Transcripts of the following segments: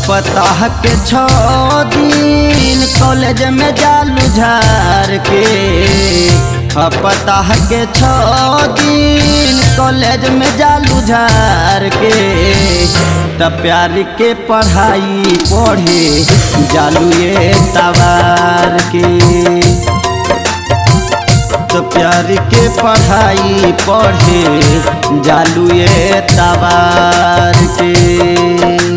सप्ताह के छो दिन कॉलेज में जालू झार के सप्ताह के छो दिन कॉलेज में जालू झार के त प्यार के पढ़ाई पढ़े जालू ये तवार के तो प्यार के पढ़ाई पढ़े जालू ये तवार के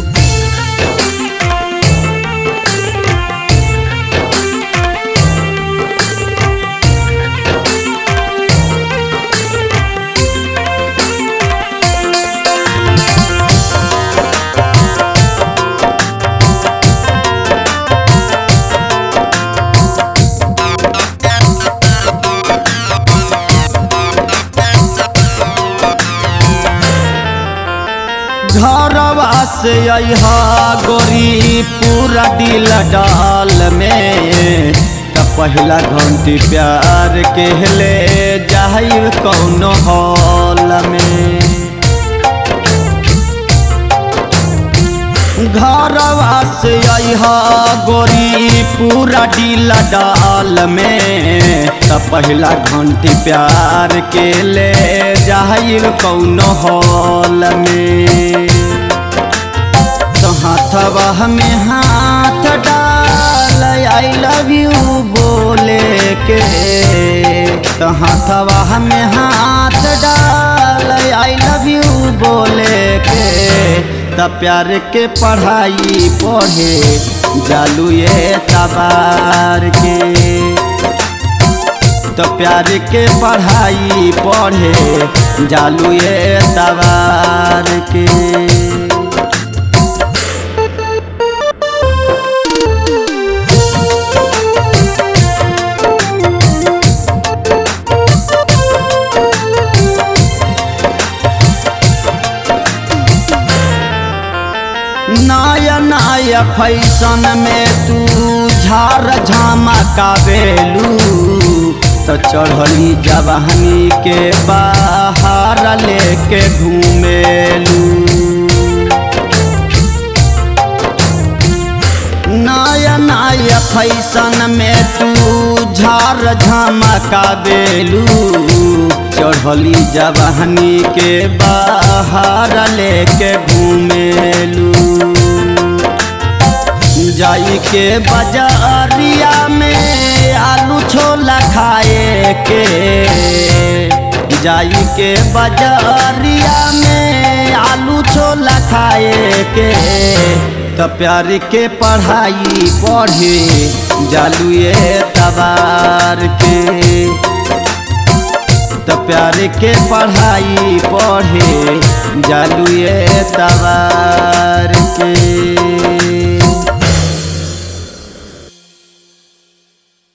घरवा से अहा गोरी पूरा दिल डाल में त पहला घंटी प्यार के ले जाई कौनो हॉल में घरवा से अहा गोरी पूरा दिल डाल में त पहला घंटी प्यार के ले जाई कौनो हॉल में तो हाथवा में हाथ डाल आई लव यू बोले के तो हाथवा में हाथ डाल आई लव यू बोले के त प्यार के पढ़ाई पढ़े जालू ये तबार के तो प्यार के पढ़ाई पढ़े जालू ये तबार के नया नया फैशन में तू झार झमका बेलू तो चढ़ली जवानी के बाहर लेके घूमेलू नया नया फैशन में तू झार झमका बेलू चढ़ली जवानी के बाहर लेके घूमेलू जाई के बाजारिया में आलू छोला खाए के जाई के बाजारिया में आलू छोला खाए के तो प्यार के पढ़ाई पढ़े जालू ये तबार के तो प्यार के पढ़ाई पढ़े जालू ये तबार के